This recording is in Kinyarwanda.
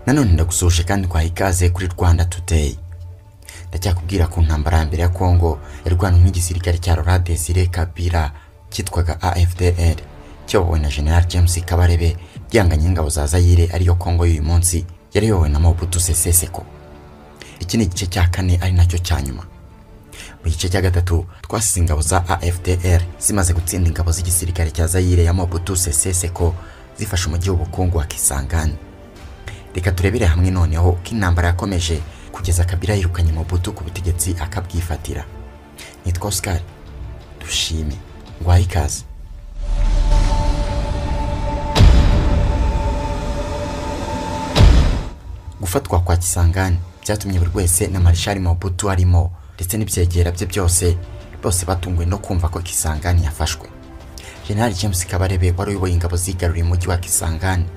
nanone ndagusoje kandi kwaha ikaze kuri rwanda today ndacyakubwira ku ntambara ya mbere ya congo yarwanywe n'igisirikare cya rora desire kabira cyitwaga afdr cyobowe na general james kabarebe byanganye ingabo za zayire ariyo congo y'uyu munsi yari yobowe na mobutu sese seko iki ni igice cya kane ari nacyo cya nyuma mu gice cya gatatu twasize ingabo za afdr zimaze gutsinda ingabo z'igisirikare cya zayire ya mobutu sese seko zifashe umujyi w'ubukungu wa kisangani reka turebere hamwe noneho ko intambara yakomeje kugeza kabira yirukanye mobutu ku butegetsi akabwifatira nitwa oscar dushime ngwaye ikaze gufatwa kwa kisangani byatumye buri wese na marishari mobutu arimo ndetse n'ibyegera bye byose bose batunguwe no kumva ko kisangani yafashwe general james kabarebe wari uyoboye ingabo zigaruriye umujyi wa kisangani